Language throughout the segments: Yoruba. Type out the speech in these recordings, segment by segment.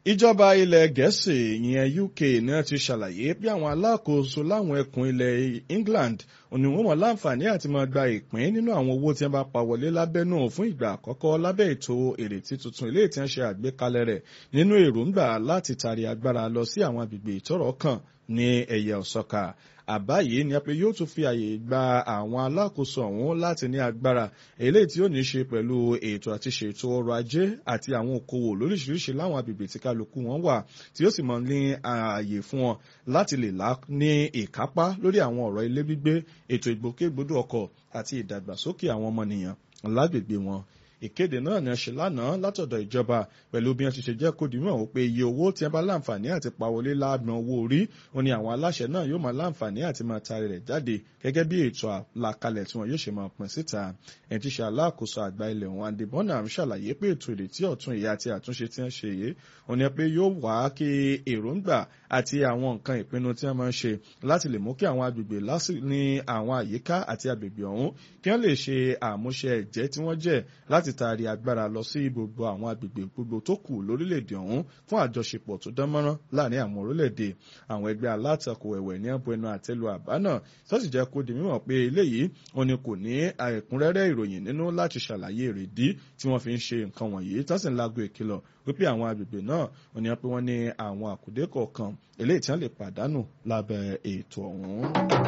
ìjọba ilẹ̀ gẹ̀ẹ́sì ìyẹn uk náà ti ṣàlàyé bí àwọn alákòóso láwọn ẹkùn ilẹ̀ england òní wọn mọ̀ láǹfààní àti máa gba ìpín nínú àwọn owó tí wọ́n bá pa wọlé lábẹ́nú fún ìgbà àkọ́kọ́ lábẹ́ ètò ìrètí tuntun ilé tí wọ́n ṣe àgbékalẹ̀ rẹ̀ nínú èròǹgbà láti tari agbára lọ sí àwọn agbègbè ìtọ́rọ̀ kàn ní ẹ̀yẹ ọ̀sọ́ka àbá yìí ni pé yóò tún fi àyè gba àwọn alákòóso ọ̀hún láti ní agbára eléyìí tí ó ní í ṣe pẹ̀lú ètò àti ṣètò ọrọ̀ ajé àti àwọn okòwò lóríṣiríṣi láwọn agbègbè tí kálukú wọn wà tí ó sì mọ ní ààyè fún wọn láti lè lá ní ìkápá lórí àwọn ọ̀rọ̀ ilé gbígbé ètò ìgbòkègbodò ọkọ̀ àti ìdàgbàsókè àwọn ọmọnìyàn lágbègbè wọn ìkéde náà ni a ṣe lánàá látọ̀dọ̀ ìjọba pẹ̀lú bí wọ́n ti ṣe jẹ́ kó dìímọ̀ wò pé iye owó tí wọ́n bá láǹfààní àti pawọlé láàgbọ̀n owó orí wọn ni àwọn aláṣẹ náà yóò máa láǹfààní àti máa taari rẹ̀ jáde gẹ́gẹ́ bí ètò àlàkalẹ̀ tí wọ́n yóò ṣe máa pín síta ẹ̀ ti ṣe aláàkóso àgbà ilẹ̀ wọn Andy Bonham ṣàlàyé pé ètò ìrètí ọ̀tun ìyá àti àtúnṣe tí wọ́n ṣe yìí wọn ni pé yóò wá kí èròǹgbà àti àwọn nǹkan ìpinnu tí wọ́n máa ń ṣe láti lè mú kí àwọn agbègbè ní àwọn àyíká àti agbègbè ọ̀hún kí wọ́n lè ṣe àmúṣe ẹ̀jẹ́ tí wọ́n jẹ́ láti taari agbára lọ sí gbogbo àwọn agbègbè gbogbo tó kù lórílẹ̀‐èdè ọ̀hún fún àjọṣepọ̀ tó dán mọ́rán láàrin àwọn orílẹ̀‐èdè àwọn ẹgbẹ́ alátakò ẹ̀wẹ̀ ní ẹ̀bù ẹnu àtẹ́lu àbá náà tó sì jẹ́ kó di mímọ̀ pé eléyìí wọn ni kò ní ẹ̀kúnrẹ́rẹ́ ìròyìn nínú láti ṣàlàyé èrèdí tí wọ́n fi ń ṣe nǹkan wọ̀nyí tó sì ń lágbo ìkìlọ̀ wípé àwọn agbègbè náà wọn ni pé wọ́n ní àwọn àkùdé kọ̀ọ̀kan eléyìí tí wọ́n lè pàdánù lábẹ́ ètò ọ̀hún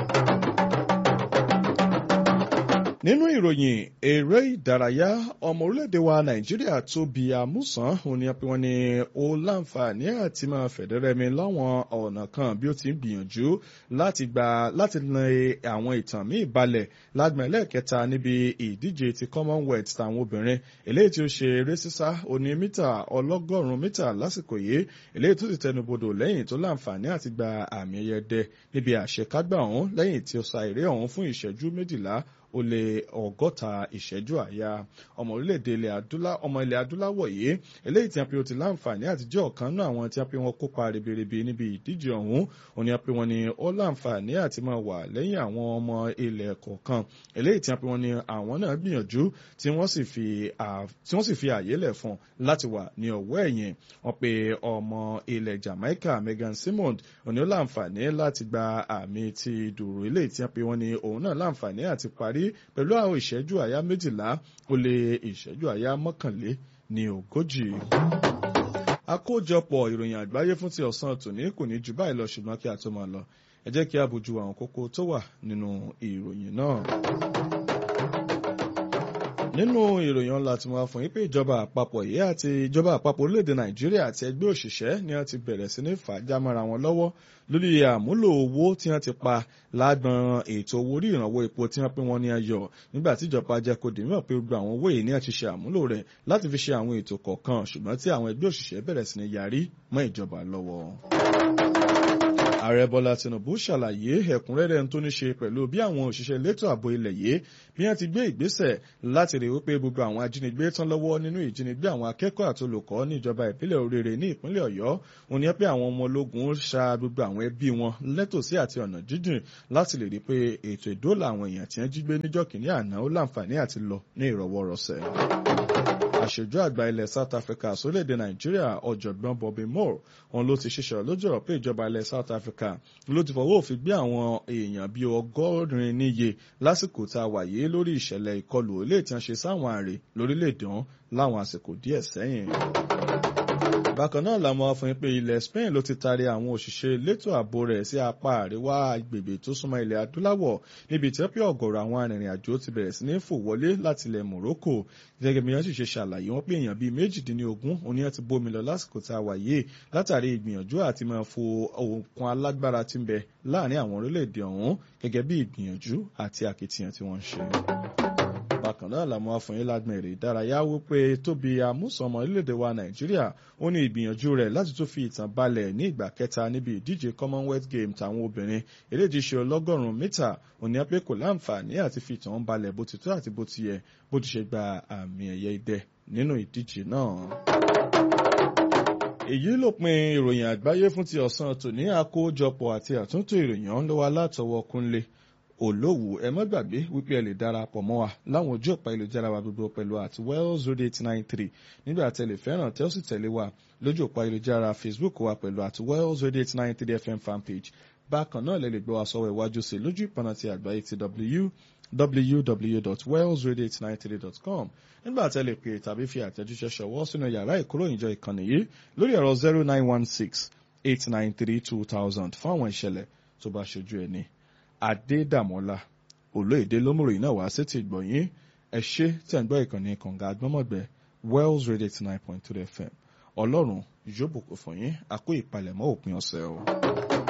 nínú ìròyìn eré ìdárayá ọmọ orílẹ̀-èdè wa nàìjíríà Tóbi Àmúsàn òun ni wọ́n ní ó láǹfààní àti máa fẹ̀dẹ́rẹ́mi láwọn ọ̀nà kan bí ó ti ń gbìyànjú láti gba láti na àwọn ìtàn míì balẹ̀ lágbọ̀n ẹlẹ́ẹ̀kẹta níbi ìdíje ti Commonwealth tàwọn obìnrin eléyìí tí ó ṣe eré sísá oní mítà ọlọ́gọ́rùn-ún mítà lásìkò yìí eléyìí tó sì tẹnubodò lẹ́yìn tó láǹfààní àti gba àmì ẹ̀yẹ dẹ níbi àṣekágbà ọ̀hún lẹ́yìn tí ó sa eré ọ̀hún fún ìṣẹ́jú méjìlá ó lé ọgọ́ta ìṣẹ́jú àyà ọmọ orílẹ̀-èdè ilẹ̀ adúlá ọmọ ilẹ̀ adúláwọ̀ yìí eléyìí tí a pe ó ti láǹfààní àti jẹ́ ọ̀kan náà àwọn tí a pe wọn kópa ribiribi níbi ìdíje ọ̀hún òní a pe wọn ni ó láǹfààní àti máa wà lẹ́yìn àwọn ọmọ ilẹ̀ kọ̀ọ̀kan eléyìí tí a pe wọn ni àwọn náà gbìyànjú tí wọ́n sì fi tí wọ́n sì fi àyè lẹ̀ fún láti wà ní ọ̀wọ́ ẹ̀yìn wọn pe ọmọ ilẹ̀ Jamaica Megan Simond òní ó láǹfààní láti gba àmì ti dùrù eléyìí tí a pe wọn ni òun náà láǹfààní àti parí pẹ̀lú àwọn ìṣẹ́jú àyá méjìlá ó lé ìṣẹ́jú àyá mọ́kànlé ní ogójì. àkójọpọ̀ ìròyìn àgbáyé fún ti ọ̀sán tòní kò ní jù báyìí lọ ṣùgbọ́n kí a tó máa lọ ẹ jẹ́ kí a bójú àwọn kókó tó wà nínú ìròyìn náà nínú ìròyìn ọ̀la tí wọ́n fún yín pé ìjọba àpapọ̀ yìí àti ìjọba àpapọ̀ orílẹ̀-èdè nàìjíríà àti ẹgbẹ́ òṣìṣẹ́ ni wọ́n ti bẹ̀rẹ̀ sí ní fàájà mọ́ra wọn lọ́wọ́ lórí àmúlò owó tí wọ́n ti pa lágbọn ètò owó orí ìrànwọ́ epo tí wọ́n pín wọn ní ayọ̀ nígbà tí ìjọba jẹ́ kó dìímọ̀ pé gbogbo àwọn owó yìí ní àti ṣe àmúlò rẹ̀ láti fi ṣe àwọn ètò kọ̀ọ̀kan ṣùgbọ́n tí àwọn ẹgbẹ́ òṣìṣẹ́ bẹ̀rẹ̀ sí ní yarí mọ́ ìjọba lọ́wọ́ ààrẹ bọ́lá tinubu ṣàlàyé ẹ̀kúnrẹ́rẹ́ tó ní ṣe pẹ̀lú bí àwọn òṣìṣẹ́ elétò ààbò ilẹ̀ yìí bí wọ́n ti gbé ìgbésẹ̀ láti rí wípé gbogbo àwọn ajínigbé tán lọ́wọ́ nínú ìjínigbé àwọn akẹ́kọ̀ọ́ àti olùkọ́ ní ìjọba ìpínlẹ̀ òrèrè ní ìpínlẹ̀ ọ̀yọ́ òun ni pé àwọn ọmọ ológun ṣa gbogbo àwọn ẹbí wọn lẹ́tòsí àti ọ̀nà jíjìn láti lè rí pé ètò ìdóòlà àwọn èèyàn tí wọ́n jí gbé níjọ́ kìíní àná ó láǹfààní àti lọ ní ìrọ̀wọ́rọ̀sẹ̀ àṣojú àgbà ilẹ̀ South Africa sórílẹ̀-èdè Nàìjíríà ọ̀jọ̀gbọ́n Bobby Moore òun ló ti ṣiṣẹ́ lójú ọ̀rọ̀ pé ìjọba ilẹ̀ South Africa ló ti fọwọ́ òfin gbé àwọn èèyàn bíi ọgọ́rin níye lásìkò tá a wà yìí lórí ìṣẹ̀lẹ̀ ìkọlù ilé tí wọ́n ṣe sáwọn àrè lórílẹ̀-èdè ọ̀hún láwọn àsìkò díẹ̀ sẹ́yìn bákan náà làwọn afọyín pé ilẹ̀ Spain ló ti taari àwọn òṣìṣẹ́ elétò ààbò rẹ̀ sí apá àríwá agbègbè tó súnmọ́ ilẹ̀ adúláwọ̀ níbi tí wọ́n pé ọ̀gọ̀rọ̀ àwọn arìnrìn-àjò ti bẹ̀rẹ̀ sí ní fò wọlé láti ilẹ̀ Morocco gẹ́gẹ́ bí wọ́n sì ṣe ṣàlàyé wọn pé èèyàn bíi méjìdínlógún òní ẹ̀ ti bómi lọ lásìkò tá a wà yìí látàrí ìgbìyànjú àti máa fo òkun alágbára tí ń bẹ láàrin àwọn orílẹ̀-èdè ọ̀hún gẹ́gẹ́ bí ìgbìyànjú àti akitiyan tí wọ́n ń ṣe bákan náà làwọn afọyín lágbọn èrè ìdárayá wípé tóbi amúsànmọ orílẹ̀-èdè wa nàìjíríà ó ní ìgbìyànjú rẹ̀ láti tún fi ìtàn balẹ̀ ní ìgbà kẹta níbi ìdíje commonwealth games táwọn obìnrin eléyìí ṣe ọlọ́gọ́rùn-ún mítà òní apẹ́ kò láǹfààní àti fi ìtàn balẹ̀ bó ti tó àti bó ti yẹ bó ti ṣe gba àmì ẹ̀yẹ idẹ nínú ìdíje náà èyí ló pin ìròyìn àgbáyé fún ti ọ̀sán tòní àkójọpọ̀ àti àtúntò ìròyìn ọ̀hún lọ́wọ́ látọwọ́ kúnlé olówù ẹ má gbàgbé wípé ẹ lè darapọ̀ mọ́ wa láwọn ojú ọ̀pá ìlújára wa gbogbo pẹ̀lú àti wells radio eight nine three nígbà tẹ́ lè fẹ́ràn tẹ́ ó sì tẹ̀lé wa lójú ọ̀pá ìlújára facebook wa pẹ̀lú àti wells radio eight nine three fm fanpage bákan náà lè lè gbọ́ wa sọ́wọ́ iwájú sí lójú ìpọnà ti àgbáyé ti w www.wellsradio893.com nígbà tẹ́ lè pè tàbí fi àtẹ̀jíṣẹ́ ṣọwọ́ sínú yàrá ìkóròyìnjọ ìkànnì yìí lórí ẹ̀rọ zero nine one six eight nine three two thousand fún àwọn ìṣẹ̀lẹ̀ tó bá ṣojú ẹni. Adédàmọ́lá olóyèdè lómùròyìn náà wá sí ti gbọ̀nyìn ẹ ṣé tẹ̀ ń gbọ́ ìkànnì kànga agbọ́mọ̀gbẹ́ Wells Radio eighty nine point three FM ọlọ́run yóò bùkún fún yín àkó ìpalẹ̀mọ́ òpin ọ̀sẹ̀ o.